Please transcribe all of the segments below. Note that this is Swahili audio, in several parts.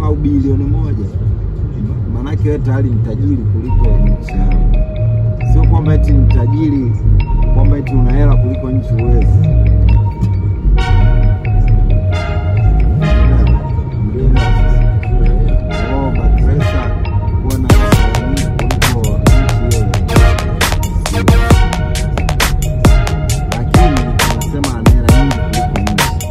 au bilioni moja, maanake wewe tayari ni tajiri kuliko nchi yako. Sio kwamba eti ni tajiri kwamba eti una hela kuliko nchi uwezi. Oh, Bakresa kuwa na hela nyingi kuliko nchi hiyo. Lakini anasema ana hela nyingi kuliko nchi.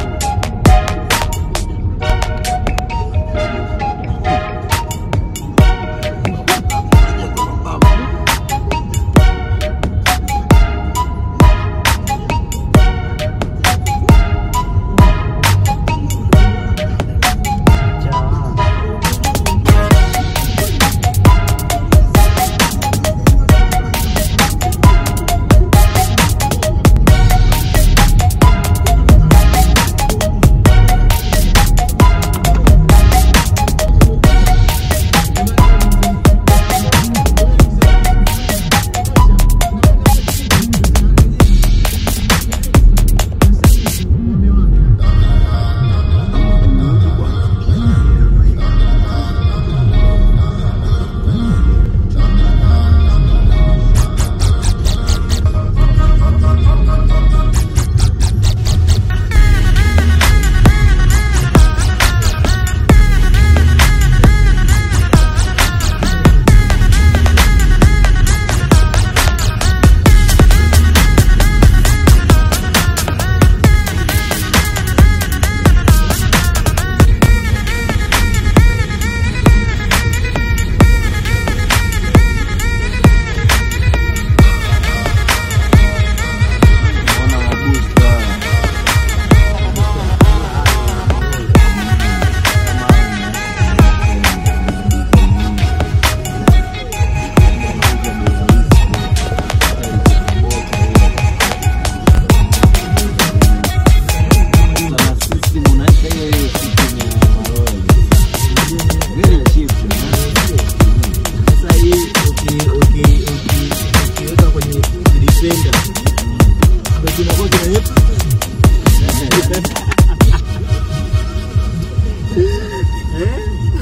Ona mabusta. Sana system unaweka hiyo hiyo system ya maroli. Very cheap, man. Sasa hii uki- uki- uki- ukiweka kwenye defender ndio kinakuwa kina Eh?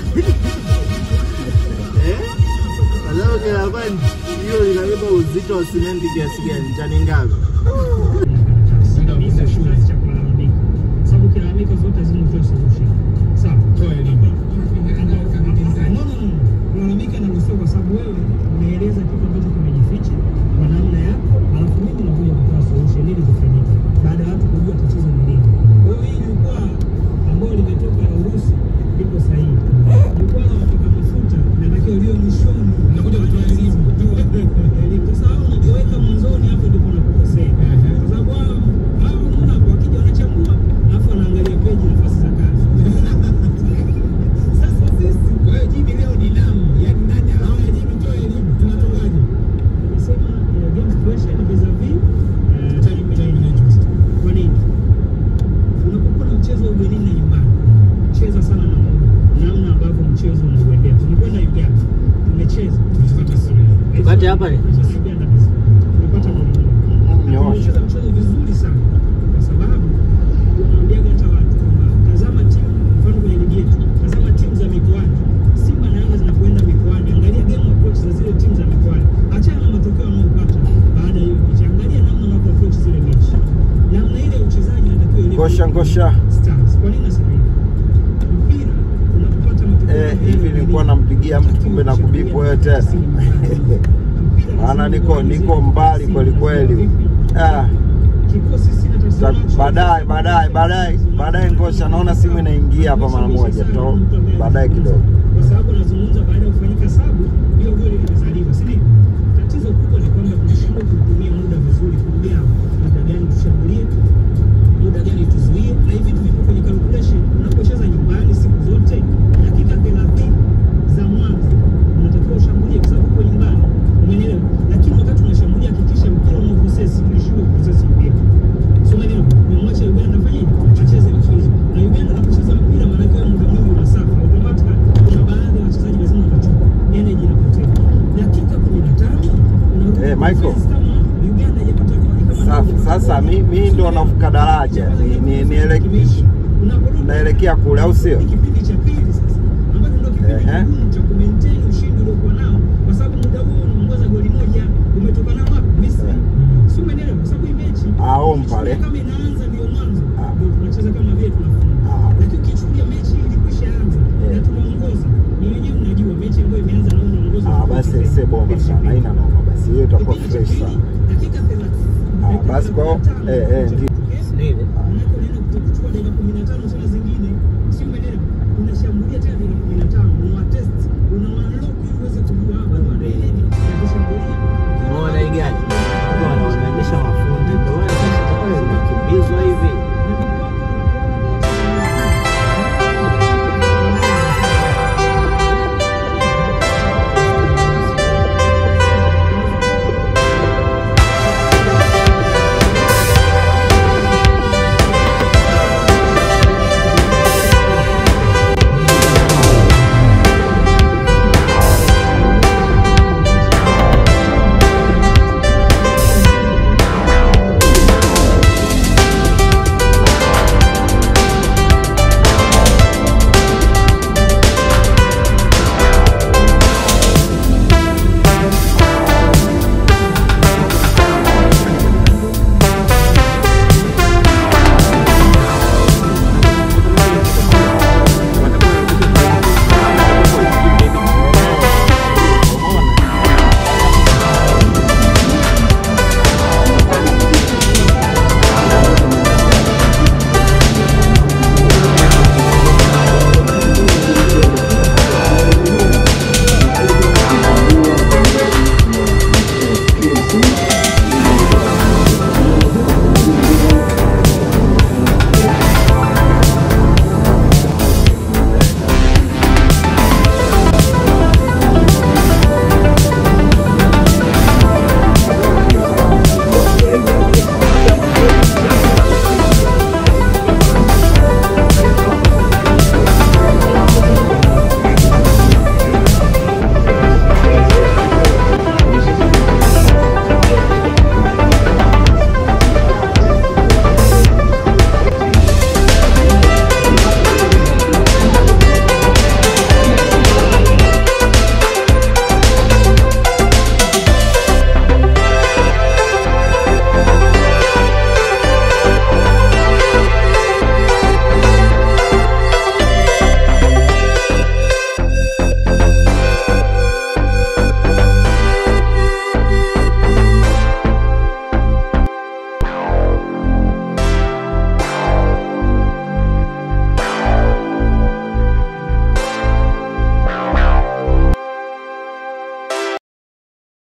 Eh? Sasa ukinakuwa hiyo inabeba uzito wa simenti kiasi gani? Tani ngapi? kabisa shule cha kulalamika, sababu kilalamika zote lazima utoe solution. Sawa, toa elimu. No, no, no, kulalamika inaruhusiwa kwa sababu wewe unaeleza kitu ambacho kimejificha kwa namna yako, alafu mimi nakuja kutoa solution ili kifanyike baada ya watu kujua tatizo ni nini. Kwa hiyo hii jukwaa ambayo limetoka la Urusi liko sahihi. Jukwaa la wapaka mafuta linatakiwa liwe mwishoni, nakuja kutoa elimu, elimu. Sasa hao unapoweka mwanzoni, hapo ndipo unapokosea, kwa sababu hao hao unaona hapo wakija wanachambua, alafu wanaangalia peji nafasi za kazi. Sasa sisi kwa hiyo jibi leo ni damu, yaani nani haya jibi toa elimu, tunatoaje? Nimesema eh, games creation vis-a-vis eh, time management. Kwa nini? Unapokuwa na mchezo wa ugenini na nyumbani, cheza sana na muda, namna ambavyo mchezo unauendea. Tulikwenda Uganda, tumecheza, tumepata sare. Tupate hapa ni? Tumecheza Uganda kabisa. Tumepata goli moja. Na Nyosha. Tumecheza mchezo vizuri sana kwa sababu unaambiaga hata watu kwamba tazama timu, mfano kwenye ligi yetu, tazama timu za mikoani. Simba na Yanga zinapoenda mikoani, angalia game approach za zile timu za mikoani. Achana na matokeo wanaopata baada ya hiyo mechi, angalia namna wanavyo approach zile mechi, namna ile ya uchezaji inatakiwa ile Ngosha ngosha. Stars. Kwa nini nasema hivi? Mpira unapopata matokeo Eh, hivi nilikuwa nampigia mtu kumbe na kubipu wewe tena. Maana niko niko mbali kweli kweli. Ah, ta- baadaye baadaye baadaye baadaye ngosha naona simu inaingia hapa mara moja to baadaye kidogo. kwa sababu anazungumza baada ya kufanyika sabu, hiyo goli limezaliwa, si ndio? Tatizo kubwa ni kwamba tunashindwa kutumia muda vizuri, kugawa muda gani tushambulie, muda gani tuzuie, na hivi vitu vipo kwenye calculation. Unapocheza nyumbani siku zote, dakika 30 za mwanzo unatakiwa ushambulie, kwa sababu uko nyumbani, umeelewa? Lakini wakati unashambulia, hakikisha mpira una process, tulishindwa kuprocess mpira So umeelewa? Nimemwacha Uganda afanye acheze mchezo. Na Uganda anapocheza mpira maana yake muda mwingi unasafa. Automatically kuna baadhi ya wachezaji lazima watachoka. Energy inapotea. Dakika 15 unarudi Eh, Michael. defense kama Uganda haijapata goli kama Safi. Sasa mi mi ndo navuka daraja. Ni, ni, niele, Unaporudi naelekea kule au sio? ni kipindi cha pili sasa. bomba sana, haina noma. Basi hiyo itakuwa fresh sana. dakika 30 Ah, basi kwa eh, eh, ndio. Ndio ile. Manake unaenda kuchukua dakika 15 sana